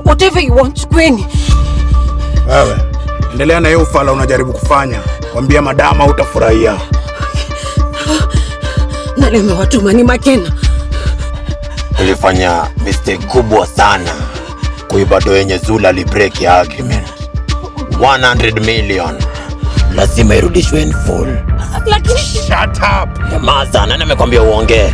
whatever you want, chukueni. Wewe endelea na hiyo ufala unajaribu kufanya, kwambia madama utafurahia. Nani amewatuma? Ni Makena. Ulifanya mistake kubwa sana kuiba do yenye Zula libreak ya agreement 100 million lazima irudishwe in full. Lakini Shut up. Nyamaza, nani amekwambia uongee?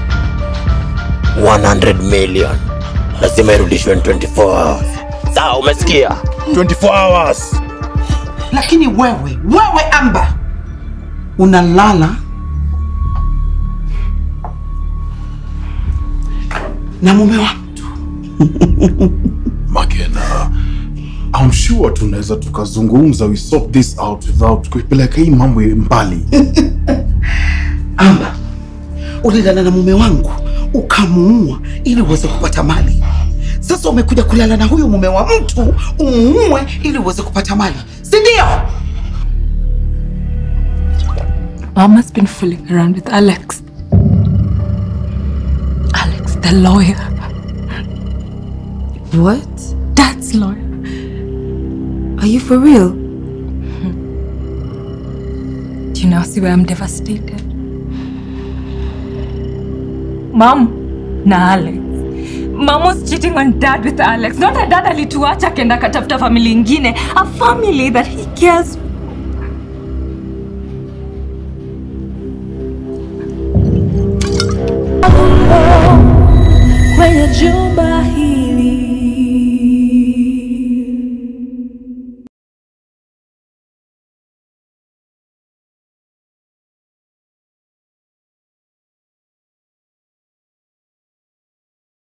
100 million lazima irudishwe in 24 hours. Sawa, umesikia? 24 hours. Lakini wewe, wewe Amba, unalala na mume wa mtu. Makena, I'm sure tunaweza tukazungumza, we sort this out without kuipeleka hii mambo mbali. Amba, ulilala na mume wangu ukamuua ili uweze kupata mali. Sasa umekuja kulala na huyu mume wa mtu umuue ili uweze kupata mali, si ndio? Mama's been fooling around with Alex. Alex, the lawyer. what? Dad's lawyer. Are you for real? Do you now see why I'm devastated? Mom, na Alex. Mom was cheating on dad with Alex. Not that dad alituacha kenda katafuta family ingine. A family that he cares kwenye jumba